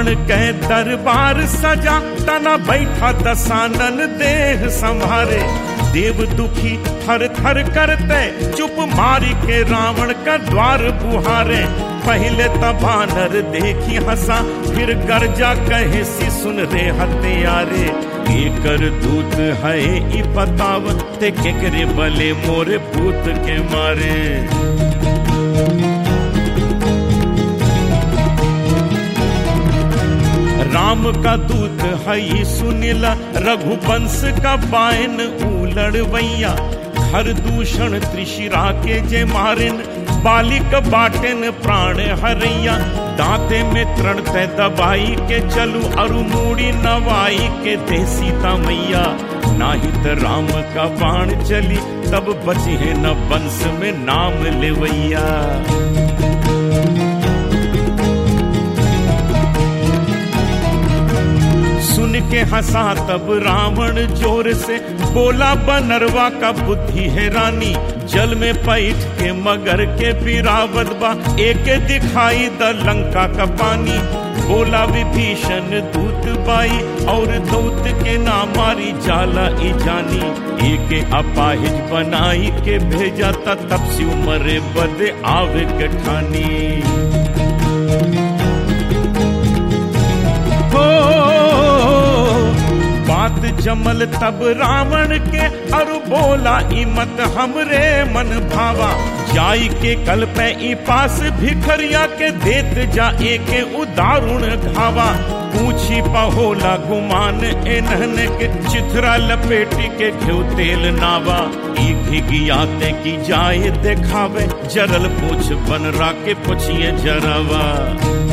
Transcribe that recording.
रावण के दरबार सजा तना बैठा दसानन देह संभारे देव दुखी थर थर करते चुप मारी के रावण का द्वार बुहारे पहले तबानर देखी हंसा फिर गर्जा कहे सी सुन रे हत्यारे एकर दूत है ई बताव ते केकरे बले मोरे पूत के मारे राम का दूत है सुनिला रघुवंश का बायन उलड़वैया हर दूषण त्रिशिरा के जे मारिन बालिक बाटेन प्राण हरैया दांते में तृण ते दबाई के चलू अरु मूड़ी नवाई के दे सीता मैया नाहित राम का बाण चली तब बची है न वंश में नाम लेवैया सुन के हंसा तब रावण जोर से बोला बनरवा का बुद्धि है रानी जल में पैठ के मगर के पिरावत बा एक दिखाई द लंका का पानी बोला विभीषण दूत बाई और दूत के ना मारी जाला ई जानी एक अपाहिज बनाई के भेजा तब से मरे बदे आवे के ठानी हो बात जमल तब रावण के अरु बोला ई मत हमरे मन भावा जाई के कल पे ई पास भिखरिया के देत जा एके उदारुण घावा पूछी पहोला गुमान एनहन के चिथरा लपेटी के घ्यू तेल नावा ई भिगियाते की जाए देखावे जरल पूछ बनरा के पुछिए जरावा